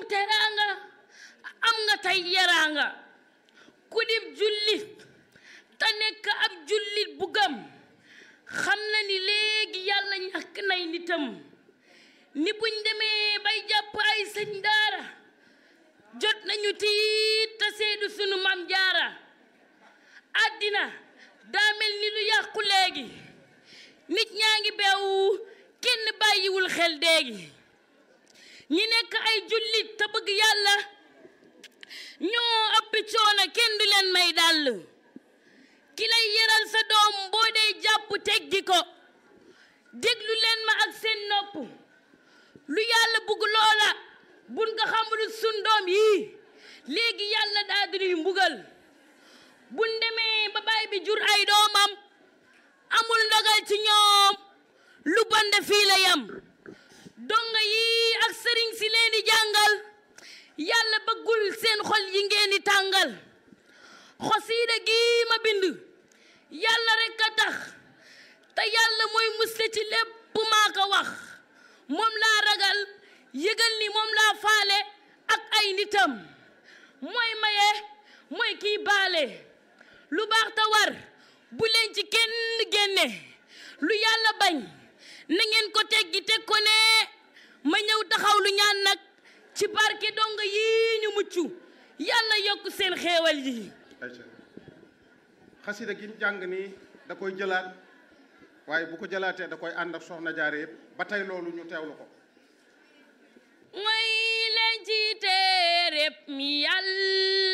teraanga am nga tey yaraanga ku dib jullit te nekk ab jullit bu gëm xam na ni léegi yàlla ñàkk nay nitam ni buñ demee bay jàpp ay sëñ daara jot nañu tiit te seedu sunu mam jaara àddina daa mel ni lu yàqu léegi nit ñaa ngi beewu kenn bàyyiwul xel déegi ñi nekk ay jullit te bëgg yàlla ñoo ëppi coono kenn du leen may dàll ki lay yaral sa doom boo dee jàpp teggi ko déglu leen ma ak seen nopp lu yàlla bugg loola bun nga xamul sun doom yii léegi yàlla daa di mbugal bun demee ba baay bi jur ay doomam amul ndogal ci ñoom lu bonde fii la yam donga yii ak sëriñ si leen di jàngal yàlla bëggul seen xol yi ngeen di tàngal xosiida gi ma bind yàlla rekk a tax te yàlla mooy musle ci lépp maa ko wax moom laa ragal yëgal ni moom laa faale ak ay nitam mooy maye mooy kiy baale lu baax te war bu leen ci kenn génne lu yàlla bañ na ngeen ko teggi teg ko ne ma ñëw taxaw lu ñaan nag ci barke donga yii ñu mucc yàlla yokk seen xéewal yi ayca xasida gi jàng nii da koy jëlaat waaye bu ko jëlaatee da koy ànd ak soxna jaare yëpp ba tey loolu ñu teewlu ko mooy leen ci téereb mi yàlla